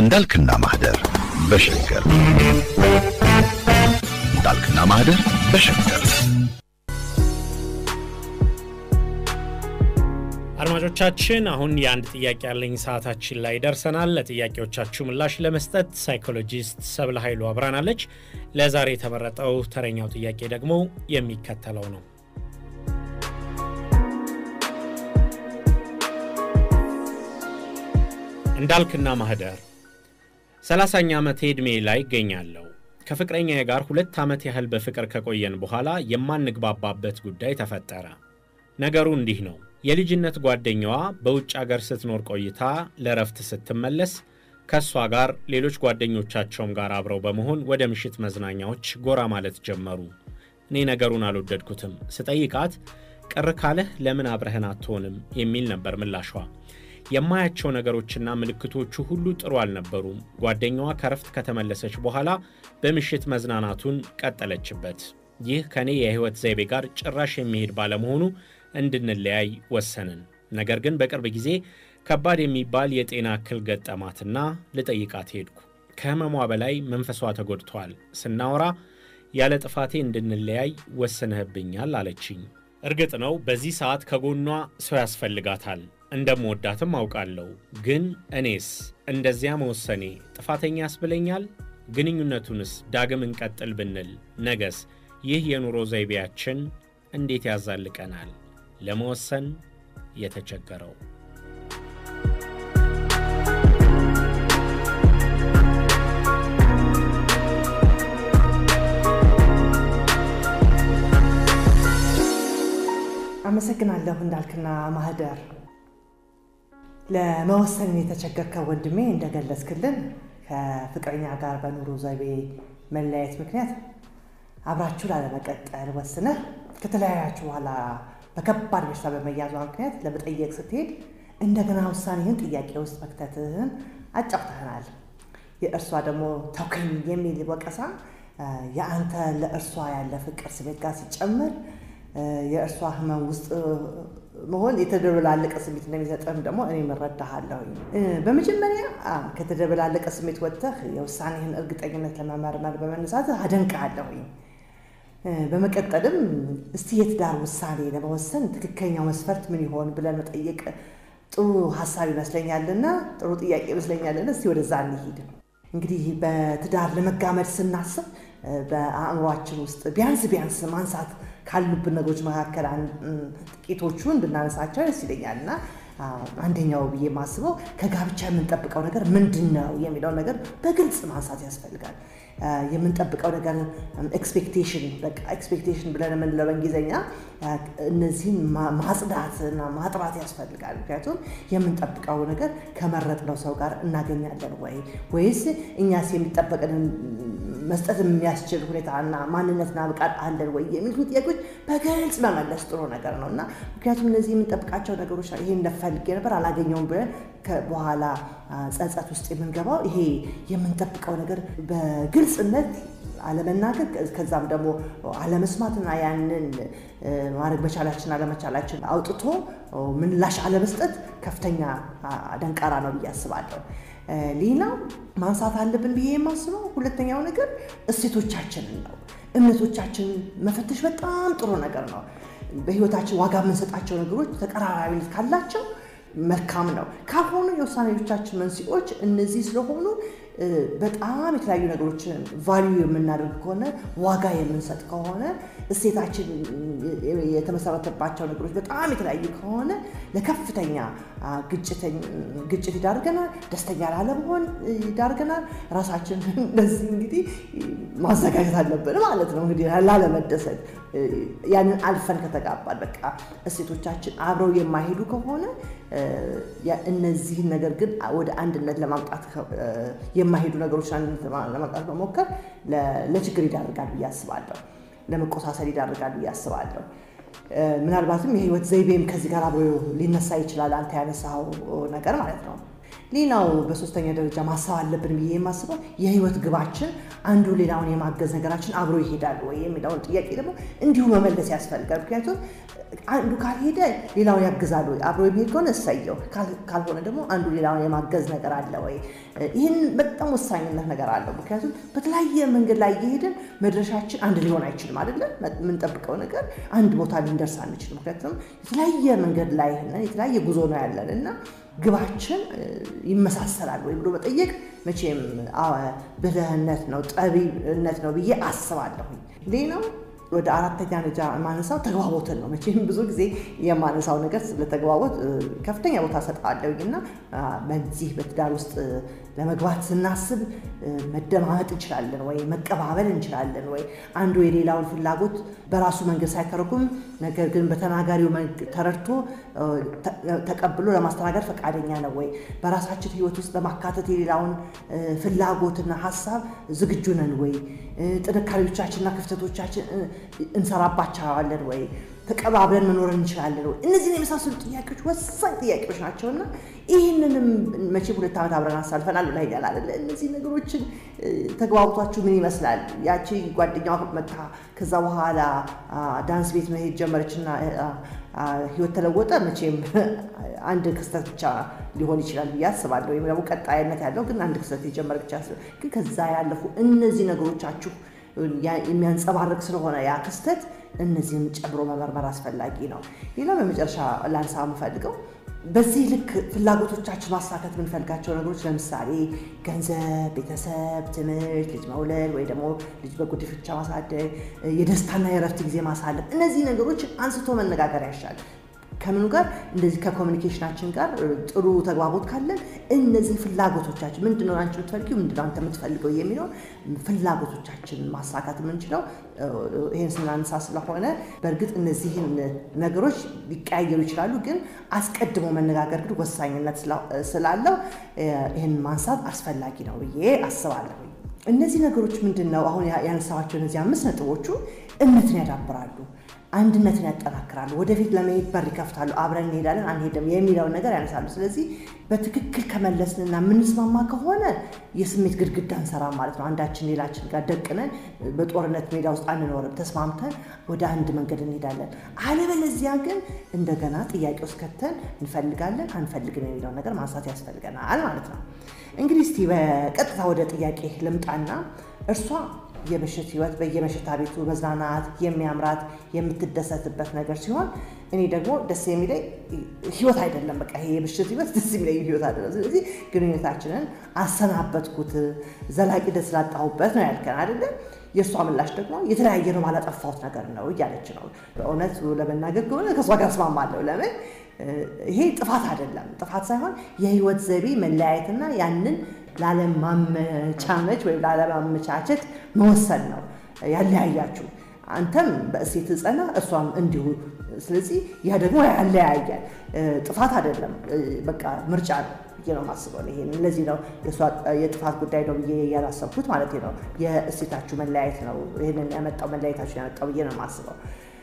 እንዳልክና ማህደር በሸገር እንዳልክና ማህደር በሸገር አድማጮቻችን አሁን የአንድ ጥያቄ ያለኝ ሰዓታችን ላይ ደርሰናል። ለጥያቄዎቻችሁ ምላሽ ለመስጠት ሳይኮሎጂስት ሰብለ ኃይሉ አብራናለች። ለዛሬ የተመረጠው ተረኛው ጥያቄ ደግሞ የሚከተለው ነው። እንዳልክና ማህደር ሰላሳኛ ዓመቴ ዕድሜ ላይ ይገኛለሁ። ከፍቅረኛዬ ጋር ሁለት ዓመት ያህል በፍቅር ከቆየን በኋላ የማንግባባበት ጉዳይ ተፈጠረ። ነገሩ እንዲህ ነው። የልጅነት ጓደኛዋ በውጭ አገር ስትኖር ቆይታ ለረፍት ስትመለስ ከእሷ ጋር ሌሎች ጓደኞቻቸውም ጋር አብረው በመሆን ወደ ምሽት መዝናኛዎች ጎራ ማለት ጀመሩ። እኔ ነገሩን አልወደድኩትም። ስጠይቃት ቅር ካለህ ለምን አብረህን አትሆንም የሚል ነበር ምላሿ። የማያቸው ነገሮችና ምልክቶቹ ሁሉ ጥሩ አልነበሩም። ጓደኛዋ ከረፍት ከተመለሰች በኋላ በምሽት መዝናናቱን ቀጠለችበት። ይህ ከእኔ የሕይወት ዘይቤ ጋር ጭራሽ የሚሄድ ባለመሆኑ እንድንለያይ ወሰንን። ነገር ግን በቅርብ ጊዜ ከባድ የሚባል የጤና እክል ገጠማትና ልጠይቃት ሄድኩ። ከህመሟ በላይ መንፈሷ ተጎድቷል። ስናወራ ያለ ጥፋቴ እንድንለያይ ወስነህብኛል አለችኝ። እርግጥ ነው በዚህ ሰዓት ከጎኗ ሰው ያስፈልጋታል። እንደምወዳትም አውቃለሁ። ግን እኔስ እንደዚያ መወሰኔ ጥፋተኛ ያስብለኛል? ግንኙነቱንስ ዳግም እንቀጥል ብንል ነገስ ይህ የኑሮ ዘይቤያችን እንዴት ያዛልቀናል? ለመወሰን የተቸገረው አመሰግናለሁ እንዳልክና ማህደር። ለመወሰን የተቸገርከው ወንድሜ እንደገለጽክልን ከፍቅረኛ ጋር በኑሮ ዘይቤ መለያየት ምክንያት አብራችሁ ላለመቀጠል ወስነህ ከተለያያችሁ በኋላ በከባድ በሽታ በመያዟ ምክንያት ለመጠየቅ ስትሄድ እንደገና ውሳኔህን ጥያቄ ውስጥ መክተትህን አጫውተህናል። የእርሷ ደግሞ ተውከኝ የሚል ወቀሳ የአንተ ለእርሷ ያለ ፍቅር ስሜት ጋር ሲጨምር የእርሷ ህመም ውስጥ መሆን የተደበላለቀ ስሜት እንደሚሰጥህም ደግሞ እኔ እረዳሃለሁ። በመጀመሪያ ከተደበላለቀ ስሜት ወጥተህ የውሳኔህን እርግጠኝነት ለመመርመር በመነሳት አደንቅሃለሁኝ። በመቀጠልም እስቲ የትዳር ውሳኔ ለመወሰን ትክክለኛው መስፈርት ምን ይሆን ብለን መጠየቅ ጥሩ ሀሳብ ይመስለኛልና ጥሩ ጥያቄ ይመስለኛልና እስቲ ወደዛ እንሂድ። እንግዲህ በትዳር ለመጋመድ ስናስብ በአእምሯችን ውስጥ ቢያንስ ቢያንስ ማንሳት ካሉብን ነገሮች መካከል ጥቂቶቹን ብናነሳቸው ደስ ይለኛል እና አንደኛው ብዬ የማስበው ከጋብቻ የምንጠብቀው ነገር ምንድን ነው የሚለው ነገር በግልጽ ማንሳት ያስፈልጋል። የምንጠብቀው ነገር ኤክስፔክቴሽን በቃ ኤክስፔክቴሽን ብለን የምንለው በእንግሊዝኛ እነዚህን ማጽዳትና ማጥራት ያስፈልጋል። ምክንያቱም የምንጠብቀው ነገር ከመረጥነው ሰው ጋር እናገኛለን ወይ ወይስ እኛስ የሚጠበቅንን መስጠት የሚያስችል ሁኔታና ማንነትና ብቃት አለን ወይ የሚሉት ጥያቄዎች በግልጽ መመለስ ጥሩ ነገር ነው እና ምክንያቱም እነዚህ የምንጠብቃቸው ነገሮች ይሄን ፈልጌ ነበር አላገኘውም ብለን በኋላ ጸጸት ውስጥ የምንገባው ይሄ የምንጠብቀው ነገር በግልጽነት አለመናገር ከዛም ደግሞ አለመስማትና ያንን ማድረግ መቻላችን አለመቻላችን አውጥቶ ምላሽ አለመስጠት ከፍተኛ ደንቃራ ነው ብዬ አስባለሁ። ሌላው ማንሳት አለብን ብዬ የማስበው ሁለተኛው ነገር እሴቶቻችንን ነው። እምነቶቻችንን መፈተሽ በጣም ጥሩ ነገር ነው። በህይወታችን ዋጋ የምንሰጣቸው ነገሮች ተቀራራቢነት ካላቸው መልካም ነው። ካልሆኑ የውሳኔዎቻችን መንስኤዎች እነዚህ ስለሆኑ በጣም የተለያዩ ነገሮችን ቫሊዩ የምናደርግ ከሆነ ዋጋ የምንሰጥ ከሆነ እሴታችን የተመሰረተባቸው ነገሮች በጣም የተለያዩ ከሆነ ለከፍተኛ ግጭት ይዳርገናል። ደስተኛ ላለመሆን ይዳርገናል። ራሳችን እንደዚህ እንግዲህ ማዘጋጀት አለብን ማለት ነው እንግዲህ ላለመደሰት ያንን አልፈን ከተጋባል በቃ እሴቶቻችን አብረው የማይሄዱ ከሆነ እነዚህን ነገር ግን ወደ አንድነት ለማምጣት የማይሄዱ ነገሮች ለማምጣት መሞከር ለችግር ይዳርጋል ብዬ አስባለሁ። ለመቆሳሰል ይዳርጋል ብዬ አስባለሁ። ምናልባትም የህይወት ዘይቤም ከዚህ ጋር አብሮ ሊነሳ ይችላል። አንተ ያነሳው ነገር ማለት ነው። ሌላው በሶስተኛ ደረጃ ማሰብ አለብን ብዬ የማስበው የህይወት ግባችን አንዱ ሌላውን የማገዝ ነገራችን አብሮ ይሄዳል ወይ የሚለውን ጥያቄ ደግሞ እንዲሁ መመለስ ያስፈልጋል። ምክንያቱም አንዱ ካልሄደ ሌላውን ያግዛል ወይ? አብሮ የሚሄድ ከሆነ እሰየው፣ ካልሆነ ደግሞ አንዱ ሌላውን የማገዝ ነገር አለ ወይ? ይህን በጣም ወሳኝነት ነገር አለው። ምክንያቱም በተለያየ መንገድ ላይ እየሄድን መድረሻችን አንድ ሊሆን አይችልም አይደለም። የምንጠብቀው ነገር አንድ ቦታ ልንደርስ አንችልም። ምክንያቱም የተለያየ መንገድ ላይ ነን፣ የተለያየ ጉዞ ነው ያለን እና ግባችን ይመሳሰላል ወይ ብሎ መጠየቅ መቼም ብልህነት ነው ጠቢብነት ነው ብዬ አስባለሁኝ። ሌላው ወደ አራተኛ ደረጃ የማነሳው ተግባቦትን ነው። መቼም ብዙ ጊዜ የማነሳው ነገር ስለተግባቦት ከፍተኛ ቦታ ሰጠዋለሁኝ እና በዚህ በትዳር ውስጥ ለመግባት ስናስብ መደማመጥ እንችላለን ወይ? መቀባበል እንችላለን ወይ? አንዱ የሌላውን ፍላጎት በራሱ መንገድ ሳይተረጉም ነገር ግን በተናጋሪው ተረድቶ ተቀብሎ ለማስተናገድ ፈቃደኛ ነው ወይ? በራሳችን ሕይወት ውስጥ ለማካተት የሌላውን ፍላጎትና ሀሳብ ዝግጁ ነን ወይ? ጥንካሬዎቻችንና ክፍተቶቻችን እንሰራባቸዋለን ወይ? ተቀባብለን መኖር እንችላለን ወይ? እነዚህን የመሳሰሉ ጥያቄዎች ወሳኝ ጥያቄዎች ናቸውና ይህንንም መቼም ሁለት ዓመት አብረን አሳልፈናል ብለኸኛል አይደለ? እነዚህ ነገሮችን ተግባብቷችሁ ምን ይመስላል? ያቺ ጓደኛዋ መታ ከዛ በኋላ ዳንስ ቤት መሄድ ጀመረችና ህይወት ተለወጠ። መቼም አንድ ክስተት ብቻ ሊሆን ይችላል ብዬ አስባለሁ። ወይም ደግሞ ቀጣይነት ያለው ግን አንድ ክስተት የጀመረ ብቻ ግን ከዛ ያለፉ እነዚህ ነገሮቻችሁ የሚያንጸባርቅ ስለሆነ ያ ክስተት እነዚህም ጨምሮ መመርመር አስፈላጊ ነው። ሌላ በመጨረሻ ላንሳ የምፈልገው በዚህ ልክ ፍላጎቶቻችን ማሳካት የምንፈልጋቸው ነገሮች ለምሳሌ ገንዘብ፣ ቤተሰብ፣ ትምህርት፣ ልጅ መውለድ ወይ ደግሞ ልጅ በጉዲፈቻ ማሳደግ፣ የደስታና የእረፍት ጊዜ ማሳለፍ፣ እነዚህ ነገሮች አንስቶ መነጋገር ያሻል። ከምኑ ጋር እንደዚህ ከኮሚኒኬሽናችን ጋር ጥሩ ተግባቦት ካለን እነዚህ ፍላጎቶቻችን ምንድነው አንቺ የምትፈልጊው ምንድነው አንተ የምትፈልገው የሚለውን ፍላጎቶቻችን ማሳካት የምንችለው ይህን ስናነሳ ስለሆነ በእርግጥ እነዚህን ነገሮች ሊቀያየሩ ይችላሉ፣ ግን አስቀድሞ መነጋገር ግን ወሳኝነት ስላለው ይህን ማንሳት አስፈላጊ ነው ብዬ አስባለሁ። እነዚህ ነገሮች ምንድን ነው አሁን ያነሳኋቸው እነዚህ አምስት ነጥቦቹ እምነትን ያዳብራሉ አንድነትን ያጠናክራሉ፣ ወደፊት ለመሄድ በር ይከፍታሉ፣ አብረን እንሄዳለን አንሄድም የሚለውን ነገር ያነሳሉ። ስለዚህ በትክክል ከመለስንና የምንስማማ ከሆነ የስሜት ግድግዳ እንሰራም ማለት ነው። አንዳችን ሌላችን ጋር ደቅነን በጦርነት ሜዳ ውስጥ አንኖርም። ተስማምተን ወደ አንድ መንገድ እንሄዳለን። አለበለዚያ ግን እንደገና ጥያቄ ውስጥ ከተን እንፈልጋለን አንፈልግም የሚለውን ነገር ማንሳት ያስፈልገናል ማለት ነው። እንግዲህ እስቲ በቀጥታ ወደ ጥያቄ ልምጣና እርሷ የምሽት ህይወት በየመሸታ ቤቱ መዝናናት የሚያምራት የምትደሰትበት ነገር ሲሆን እኔ ደግሞ ደስ የሚለኝ ህይወት አይደለም። በቃ ይሄ የምሽት ህይወት ደስ የሚለኝ ህይወት አይደለም። ስለዚህ ግንኙነታችንን አሰናበትኩት፣ ዘላቂ ደስ ላጣሁበት ነው ያልከን አይደለም። የእሷ ምላሽ ደግሞ የተለያየ ነው ባላጠፋሁት ነገር ነው እያለች ነው። በእውነት ለመናገር ከሆነ ከእሷ ጋር እስማማለሁ። ለምን ይሄ ጥፋት አይደለም። ጥፋት ሳይሆን የህይወት ዘይቤ መለያየትና ያንን ላለማመቻመች ወይም ላለማመቻቸት መወሰን ነው ያለያያችሁ። አንተም በእሴት ጸና፣ እሷም እንዲሁ። ስለዚህ ያ ደግሞ ያለያያል። ጥፋት አይደለም፣ በቃ ምርጫ ነው ብዬ ነው የማስበው። ይሄን ለዚህ ነው የጥፋት ጉዳይ ነው ብዬ ያላሰብኩት ማለት ነው። የእሴታችሁ መለያየት ነው ይህንን ያመጣው መለያየታችሁን ያመጣው ብዬ ነው የማስበው።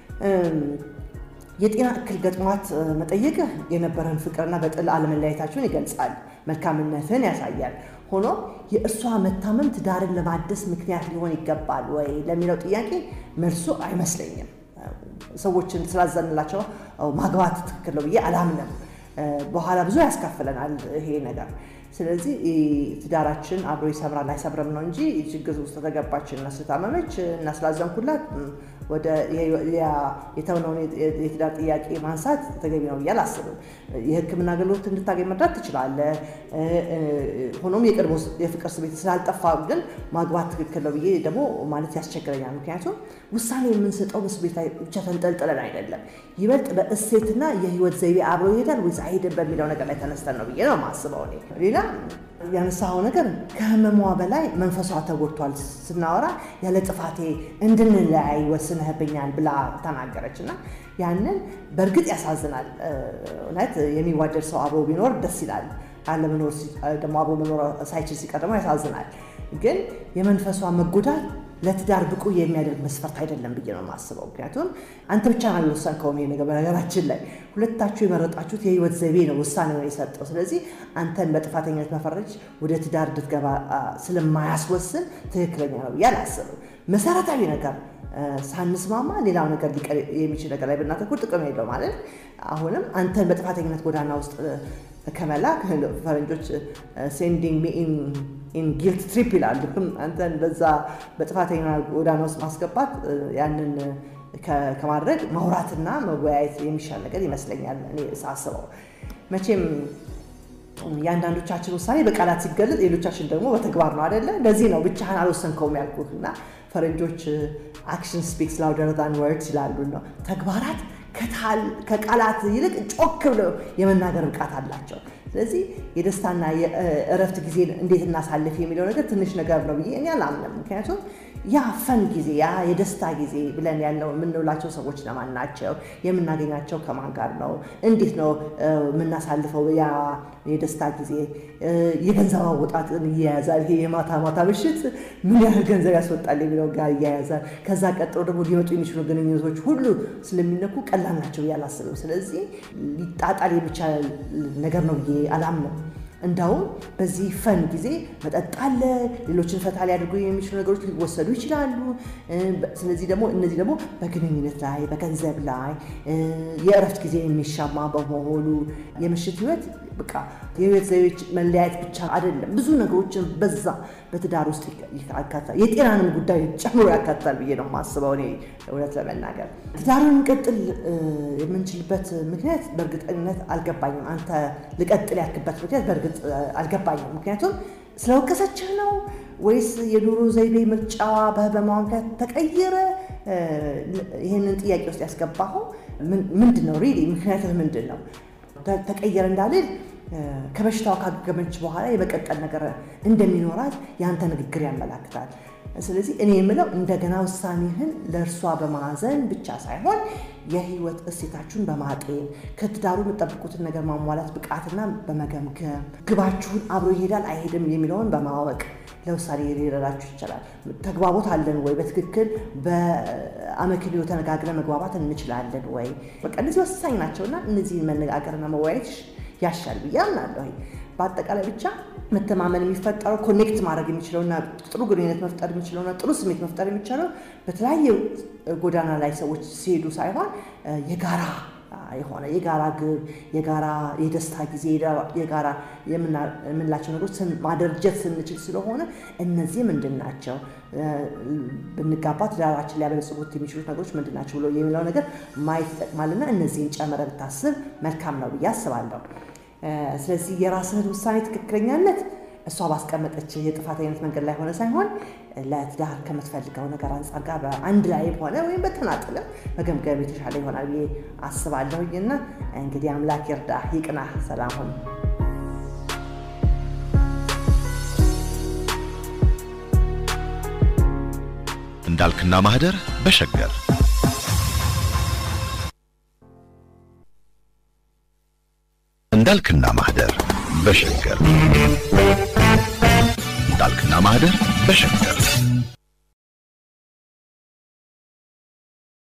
የጤና እክል ገጥሟት መጠየቅህ የነበረን ፍቅርና በጥል አለመለያየታችሁን ይገልጻል፣ መልካምነትን ያሳያል። ሆኖም የእርሷ መታመም ትዳርን ለማደስ ምክንያት ሊሆን ይገባል ወይ ለሚለው ጥያቄ መልሱ አይመስለኝም። ሰዎችን ስላዘንላቸው ማግባት ትክክል ነው ብዬ አላምንም። በኋላ ብዙ ያስከፍለናል ይሄ ነገር። ስለዚህ ትዳራችን አብሮ ይሰምራል አይሰምርም ነው እንጂ ችግር ውስጥ ተገባች እና ስታመመች እና ስላዘንኩላት ወደ የተውነውን የትዳር ጥያቄ ማንሳት ተገቢ ነው ብዬ አላስብም። የሕክምና አገልግሎት እንድታገኝ መርዳት ትችላለህ። ሆኖም የቀድሞ የፍቅር ስሜት ስላልጠፋ ግን ማግባት ትክክል ነው ብዬ ደግሞ ማለት ያስቸግረኛል። ምክንያቱም ውሳኔ የምንሰጠው በስሜት ላይ ብቻ ተንጠልጥለን አይደለም፣ ይበልጥ በእሴትና የህይወት ዘይቤ አብሮ ይሄዳል ወይስ አይሄድም በሚለው ነገር ላይ ተነስተን ነው ብዬ ነው የማስበው እኔ። ሌላ ያነሳኸው ነገር ከህመሟ በላይ መንፈሷ ተጎድቷል። ስናወራ ያለ ጥፋቴ እንድንለያይ ወስነህብኛል ብላ ተናገረች እና ያንን በእርግጥ ያሳዝናል። እውነት የሚዋደድ ሰው አብሮ ቢኖር ደስ ይላል። አለመኖር ደግሞ አብሮ መኖር ሳይችል ሲቀር ደግሞ ያሳዝናል። ግን የመንፈሷ መጎዳት ለትዳር ብቁ የሚያደርግ መስፈርት አይደለም ብዬ ነው የማስበው። ምክንያቱም አንተ ብቻ ነው የወሰንከው ይሄ ነገር። በነገራችን ላይ ሁለታችሁ የመረጣችሁት የህይወት ዘይቤ ነው ውሳኔ ነው የሰጠው። ስለዚህ አንተን በጥፋተኝነት መፈረጅ ወደ ትዳር እንድትገባ ስለማያስወስን ትክክለኛ ነው ብዬ አላስብም። መሰረታዊ ነገር ሳንስማማ ሌላው ነገር ሊቀር የሚችል ነገር ላይ ብናተኩር ጥቅም የለው ማለት አሁንም አንተን በጥፋተኝነት ጎዳና ውስጥ ከመላክ ፈረንጆች ሴንዲንግ ሚ ኢን ጊልት ትሪፕ ይላሉ። አንተን በዛ በጥፋተኛ ጎዳና ውስጥ ማስገባት ያንን ከማድረግ ማውራትና መወያየት የሚሻል ነገር ይመስለኛል እኔ ሳስበው። መቼም የአንዳንዶቻችን ውሳኔ በቃላት ሲገለጽ፣ ሌሎቻችን ደግሞ በተግባር ነው አደለ? እንደዚህ ነው ብቻህን አልወሰንከውም ያልኩህ እና ፈረንጆች አክሽን ስፒክስ ላውደር ዛን ወርድስ ይላሉ ነው ተግባራት ከቃላት ይልቅ ጮክ ብለው የመናገር ብቃት አላቸው። ስለዚህ የደስታና የእረፍት ጊዜ እንዴት እናሳልፍ የሚለው ነገር ትንሽ ነገር ነው ብዬ እኔ አላምንም። ምክንያቱም ያ ፈን ጊዜ ያ የደስታ ጊዜ ብለን ያለው የምንውላቸው ሰዎች ለማን ናቸው? የምናገኛቸው ከማን ጋር ነው? እንዴት ነው የምናሳልፈው? ያ የደስታ ጊዜ የገንዘብ አወጣጥን እያያዛል። ይሄ የማታ ማታ ምሽት ምን ያህል ገንዘብ ያስወጣል የሚለው ጋር እያያዛል። ከዛ ቀጥሎ ደግሞ ሊመጡ የሚችሉ ግንኙነቶች ሁሉ ስለሚነኩ ቀላል ናቸው ብዬ አላስብም። ስለዚህ ሊጣጣል የሚቻል ነገር ነው ብዬ አላምንም። እንዳውም በዚህ ፈን ጊዜ መጠጥ አለ፣ ሌሎችን ፈታ ሊያደርጉ የሚችሉ ነገሮች ሊወሰዱ ይችላሉ። ስለዚህ ደግሞ እነዚህ ደግሞ በግንኙነት ላይ በገንዘብ ላይ የእረፍት ጊዜ የሚሻማ በመሆኑ የምሽት ህይወት በቃ የህይወት ዘይቤዎች መለያየት ብቻ አይደለም፣ ብዙ ነገሮችን በዛ በትዳር ውስጥ ያካትታል። የጤናንም ጉዳይ ጨምሮ ያካትታል ብዬ ነው የማስበው እኔ እውነት ለመናገር ትዳሩን እንቀጥል የምንችልበት ምክንያት በእርግጠኝነት አልገባኝም። አንተ ልቀጥል ያልክበት ምክንያት በእርግጥ አልገባኝም። ምክንያቱም ስለወቀሰችህ ነው ወይስ የኑሮ ዘይቤ ምርጫዋ በህመሟ ምክንያት ተቀየረ? ይህንን ጥያቄ ውስጥ ያስገባኸው ምንድን ነው? ሪሊ ምክንያትህ ምንድን ነው? ተቀየረ እንዳልል ከበሽታዋ ካገገመች በኋላ የመቀጠል ነገር እንደሚኖራት የአንተ ንግግር ያመላክታል። ስለዚህ እኔ የምለው እንደገና ውሳኔህን ለእርሷ በማዘን ብቻ ሳይሆን የህይወት እሴታችሁን በማጤን ከትዳሩ የምጠብቁትን ነገር ማሟላት ብቃትና በመገምገም ግባችሁን አብሮ ይሄዳል አይሄድም የሚለውን በማወቅ ለውሳኔ ሊረዳችሁ ይችላል። ተግባቦት አለን ወይ? በትክክል በአመክንዮ ተነጋግረን መግባባት እንችላለን ወይ? በቃ እነዚህ ወሳኝ ናቸውና እነዚህን መነጋገርና መወያየት ያሻል ብዬ አምናለሁ። በአጠቃላይ ብቻ መተማመን የሚፈጠረው ኮኔክት ማድረግ የሚችለውና ጥሩ ግንኙነት መፍጠር የሚችለውና ጥሩ ስሜት መፍጠር የሚቻለው በተለያየ ጎዳና ላይ ሰዎች ሲሄዱ ሳይሆን የጋራ የሆነ የጋራ ግብ፣ የጋራ የደስታ ጊዜ፣ የጋራ የምንላቸው ነገሮች ማደርጀት ስንችል ስለሆነ እነዚህ ምንድን ናቸው ብንጋባ ትዳራችን ሊያበለጽጉት የሚችሉት ነገሮች ምንድን ናቸው ብሎ የሚለው ነገር ማየት ይጠቅማልና እነዚህን ጨምረ ብታስብ መልካም ነው ብዬ አስባለሁ። ስለዚህ የራስህን ውሳኔ ትክክለኛነት እሷ ባስቀመጠች የጥፋተኝነት መንገድ ላይ ሆነ ሳይሆን ለትዳር ከምትፈልገው ነገር አንጻር ጋር በአንድ ላይ ሆነ ወይም በተናጥልም መገምገም የተሻለ ይሆናል ብዬ አስባለሁኝና እንግዲህ አምላክ ይርዳ፣ ይቅና፣ ሰላም ሁን። እንዳልክና ማህደር በሸገር እንዳልክና ማህደር በሸገር እንዳልክና ማህደር በሸገር